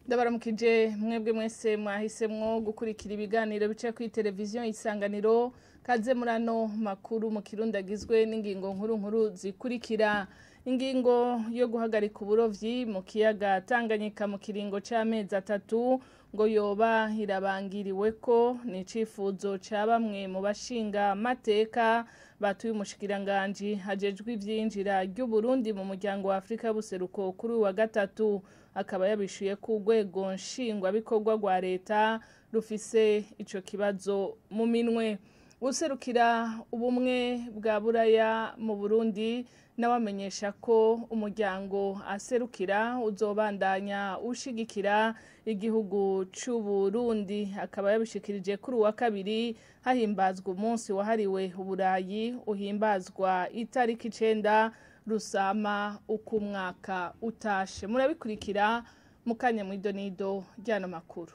ndabaramukije mwebwe mwese mwahisemwo gukurikira ibiganiro bica kuri televiziyo isanganiro kaze muri ano makuru mu kirundi agizwe n'ingingo nkuru nkuru zikurikira ingingo yo guhagarika uburovyi mu kiyaga tanganyika mu kiringo c'amezi atatu ngo yoba irabangiriwe ko ni icifuzo ca bamwe mu bashinga amateka batuye umushikiranganji hajejwe ivyinjira ry'uburundi mu muryango wa afurika y'ubuseruko kuri uyu wa gatatu akaba yabishuye ko urwego nshingwabikorwa rwa leta rufise ico kibazo mu minwe userukira ubumwe bwa buraya mu burundi nawe amenyesha ko umuryango aserukira uzobandanya ushigikira igihugu c'uburundi akaba yabishikirije kuri uwa kabiri hahimbazwa umunsi wahariwe uburayi uhimbazwa itariki icenda rusama uko umwaka utashe murabikurikira mu kanya mw'idonido ry'ano makuru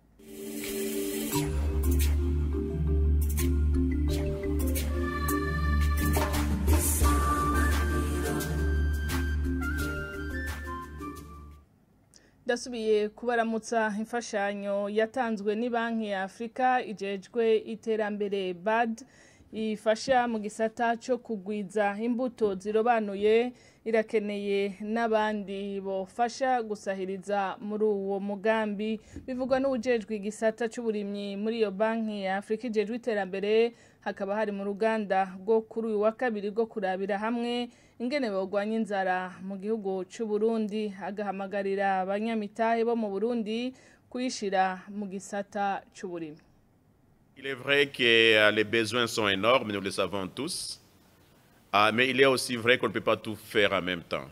ndasubiye kubaramutsa imfashanyo yatanzwe ni banki ya afurika ijejwe iterambere bad ifasha mu gisata cyo kugwiza imbuto zirobanuye irakeneye n'abandi bofasha gusahiriza muri uwo mugambi bivugwa n'ubujejwe igisata c'uburimyi muri iyo banki ya afurika ijejwe iterambere hakaba hari mu ruganda rwo kuri uyu wa kabiri rwo kurabira hamwe ingene bogwanya inzara mu gihugu c'u Burundi agahamagarira abanyamitahe bo mu Burundi kuyishira mu gisata c'uburimyi Il est vrai que les besoins sont énormes, nous le savons tous, mais il est aussi vrai qu'on ne peut pas tout faire en même temps.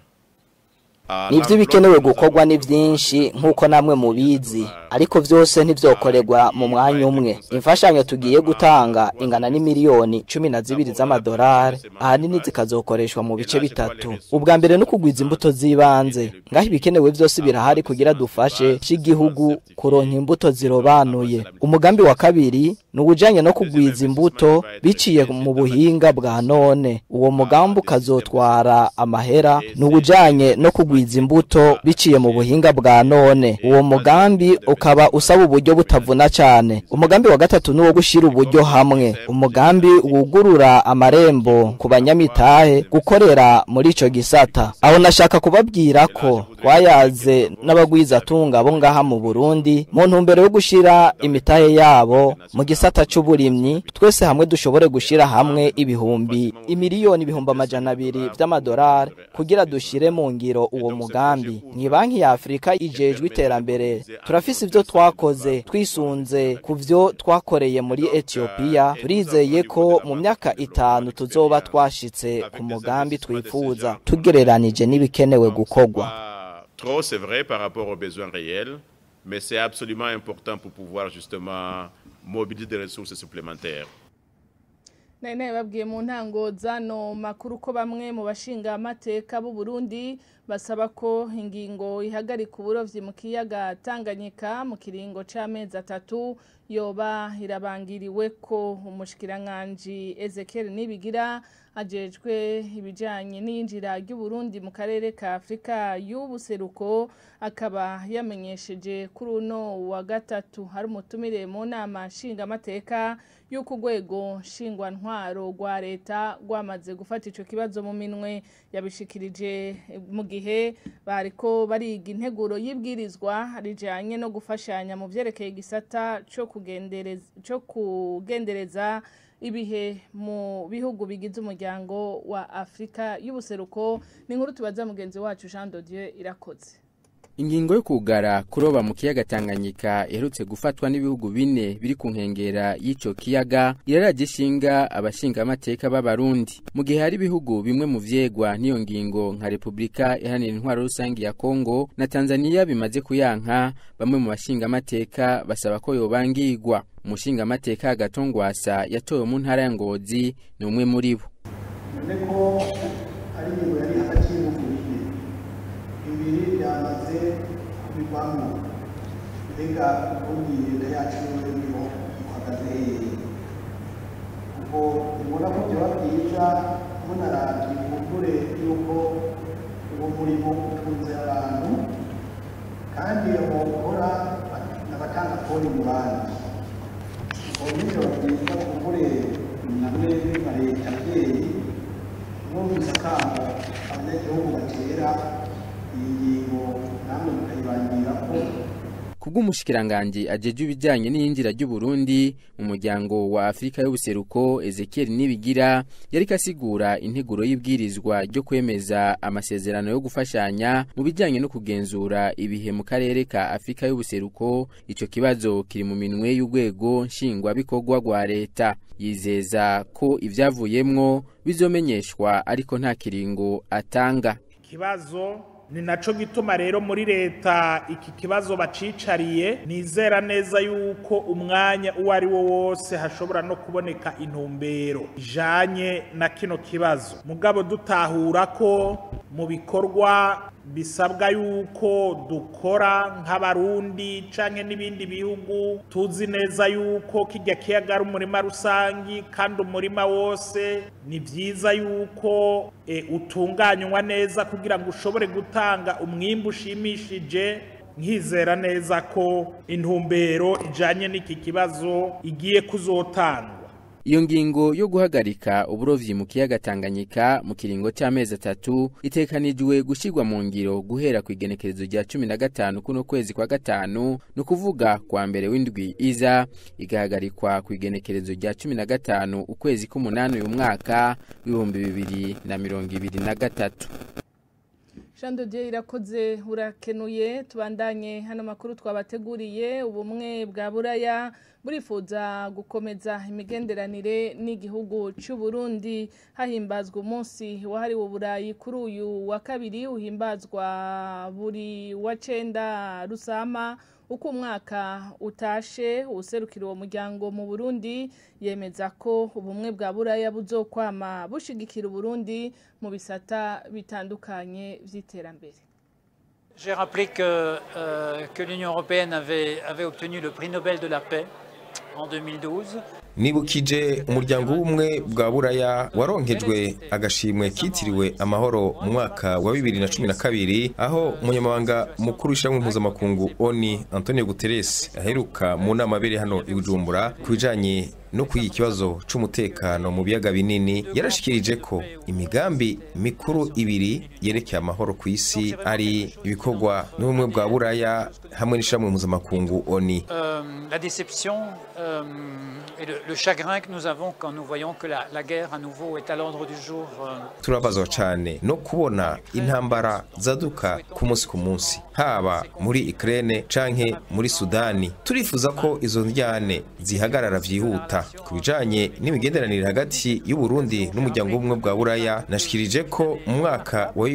nibyo bikenewe gukorwa ni byinshi nk'uko namwe mubizi ariko byose ntibyokorerwa mu mwanya umwe imfashanyo tugiye gutanga ingana n'imiliyoni cumi na zibiri z'amadolari ahanini zikazokoreshwa mu bice bitatu ubwa mbere no kugwiza imbuto z'ibanze ngaho ibikenewe byose birahari kugira dufashe cy'igihugu kuronka imbuto zirobanuye umugambi wa kabiri ni ubujyanye no kugwiza imbuto biciye mu buhinga bwa none uwo mugambi ukazotwara amahera ni ubujyanye no kugwiza kugwiza imbuto biciye mu buhinga bwa none uwo mugambi ukaba usaba uburyo butavuna cyane umugambi wa gatatu ni uwo gushyira uburyo hamwe umugambi wugurura amarembo ku banyamitahe gukorera muri icyo gisata aho nashaka kubabwira ko twayaze n'abagwizatunga abo ngaha mu burundi mu ntumbero yo gushyira imitahe yabo mu gisata cy'uburimyi twese hamwe dushobore gushyira hamwe ibihumbi imiliyoni ibihumbi amajana abiri by'amadolari kugira dushyire mu ngiro uwo mugambi ni banki ya afurika ijejwe iterambere turafise ibyo twakoze twisunze ku byo twakoreye muri etiyopiya turizeye ko mu myaka itanu tuzoba twashitse ku mugambi twifuza tugereranije n'ibikenewe gukorwa trop c'est vrai par rapport aux besoins réels mais c'est absolument important pour pouvoir justement mobiliser des ressources supplémentaires nari nabibabwiye mu ntango zano makuru ko bamwe mu bashinga amateka b'u Burundi basaba ko ingingo ihagarika uburovyi mu kiyaga Tanganyika mu kiringo c'amezi atatu yoba irabangiriwe ko umushikiranganji Ezekiel Nibigira ajejwe ibijanye n'iyinjira ry'Uburundi mu karere ka Afrika y'ubuseruko akaba yamenyesheje kuri uno wa gatatu hari umutumire mu nama nshinga amateka y'uko urwego nshingwantwaro rwa leta rwamaze gufata ico kibazo mu minwe yabishikirije mu gihe bariko bariga integuro y'ibwirizwa rijanye no gufashanya mu vyerekeye igisata co kugendereza co kugendereza ibihe mu bihugu bigize umuryango wa Afrika y'ubuseruko ni inkuru tubaza mugenzi wacu Jean Dodieu irakoze ingingo yo kugara kuroba mu kiyaga Tanganyika iherutse gufatwa n'ibihugu bine biri ku nkengera y'ico kiyaga iraraje ishinga abashinga amateka b'abarundi mu gihe hari ibihugu bimwe mu vyegwa n'iyo ngingo nka Republika iharanira intwaro rusangi ya Kongo na Tanzania bimaze kuyanka bamwe mu bashinga amateka basaba ko yobangirwa umushinga amateka agatongwasa yatowe mu ntara ya Ngozi ni umwe muri bo ko ari ingingo yari hagati y'ibihugu bibiri byamaze kubivamo mbega ubundi leta yacu niho ihagaze hehe kuko ubona ko byaba byiza munarabye kumbure yuko uwo murimo utunze abantu kandi aho uhora akoni mu bandi ubwo nyine babwirwa kumbure namwe nka leta abyeyi mwumvise akamo abanyagihugu batera iyi ngingo namwe mukayibangira ko kubw'umushikiranganji ajeje ibijyanye n'iyinjira ry'uburundi mu muryango wa afurika y'ubuseruko ezekiel nibigira yari kasigura integuro y'ibwirizwa ryo kwemeza amasezerano yo gufashanya mu bijyanye no kugenzura ibihe mu karere ka afurika y'ubuseruko icyo kibazo kiri mu minwe y'urwego nshingwabikorwa rwa leta yizeza ko ibyavuyemwo bizomenyeshwa ariko nta kiringo atanga ikibazo ni naco gituma rero muri leta iki kibazo bacicariye nizera neza yuko umwanya uwo ari wo wose hashobora no kuboneka intumbero ijanye na kino kibazo mugabo dutahura ko mu bikorwa bisabwa yuko dukora nk'abarundi canke n'ibindi bihugu tuzi neza yuko kijya kiyaga ari umurima rusangi kandi umurima wose ni vyiza yuko e, utunganywa neza kugira ngo ushobore gutanga umwimbu ushimishije nkizera neza ko intumbero ijanye n'iki kibazo igiye kuzotangwa iyo ngingo yo guhagarika uburovyi mu kiyaga Tanganyika mu kiringo cy'amezi atatu itekanijwe gushirwa mu ngiro guhera ku igenekerezo rya cumi na gatanu kuno kwezi kwa gatanu ni ukuvuga kwa mbere w'indwi iza igahagarikwa ku igenekerezo rya cumi na gatanu ukwezi k'umunani uyu mwaka w'ibihumbi bibiri na mirongo ibiri na gatatu Jean de Dieu irakoze urakenuye tubandanye hano makuru twabateguriye ubumwe bwa buraya burifuza gukomeza imigenderanire n'igihugu cy'u Burundi hahimbazwa umunsi wahariwe uburayi kuri uyu wa kabiri uhimbazwa buri wa cenda rusama uko umwaka utashe userukira uwo muryango mu Burundi yemeza ko ubumwe bwa buraya buzokwama bushigikira Burundi mu bisata bitandukanye vy'iterambere J'ai rappelé que, euh, que l'Union européenne avait, avait obtenu le prix Nobel de la paix en 2012. nibukije umuryango w'ubumwe bwa buraya waronkejwe agashimwe kitiriwe amahoro mu mwaka wa bibiri na cumi na kabiri aho umunyamabanga mukuru w'ishyirahamwe mpuzamakungu oni antonio guterres aheruka mu nama abiri hano i bujumbura ku bijanye no kwiga ikibazo c'umutekano mu biyaga binini yarashikirije ko imigambi mikuru ibiri yerekeye amahoro ku isi ari ibikorwa n'ubumwe bwa buraya hamwe n'ishyirahamwe mpuzamakungu oni Euh, la déception euh, et le, le chagrin que nous avons quand nous voyons que la, la guerre à nouveau est à l'ordre du jour. euh, turabazwa cyane no kubona intambara zaduka ku munsi ku munsi haba muri Ukraine canke muri Sudani turifuza ko izo njyane zihagarara vyihuta ku bijanye n'imigenderanire hagati y'u Burundi n'umuryango w'ubumwe bwa Buraya nashikirije ko mu mwaka wa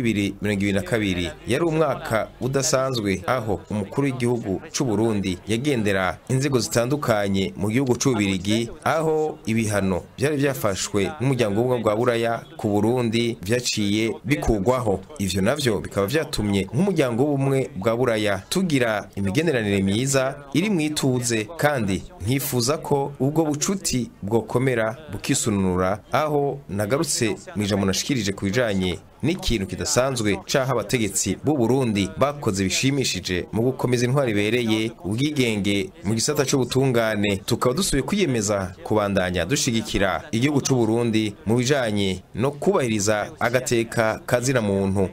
2022 yari umwaka udasanzwe aho umukuru w'igihugu c'u Burundi yagendera inzego zitandukanye mu gihugu c'ubirigi aho ibihano byari byafashwe n'umuryango w'ubumwe bwa Buraya ku Burundi vyaciye bikugwaho ivyo navyo bikaba vyatumye nk'umuryango w'ubumwe bwa Buraya tugira imigenderanire myiza iri mu ituze kandi nkifuza ko ubwo bucuti bwokomera bukisununura aho nagarutse mu ijambo nashikirije ku bijanye n'ikintu kidasanzwe caho abategetsi b'u Burundi bakoze bishimishije mu gukomeza intwari ibereye ubwigenge mu gisata c'ubutungane tukaba dusubiye kwiyemeza kubandanya dushigikira igihugu c'u Burundi mu bijanye no kubahiriza agateka kazina muntu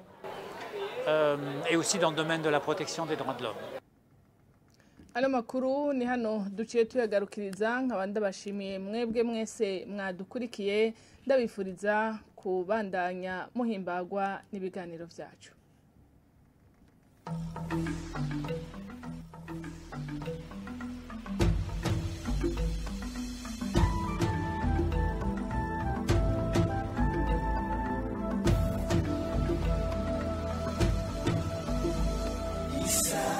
euh, et aussi dans le domaine de la protection des droits de l'homme. ano makuru ni hano duciye tuyagarukiriza nkaba ndabashimiye mwebwe mwese mwadukurikiye ndabifuriza kubandanya muhimbagwa n'ibiganiro byacu Isa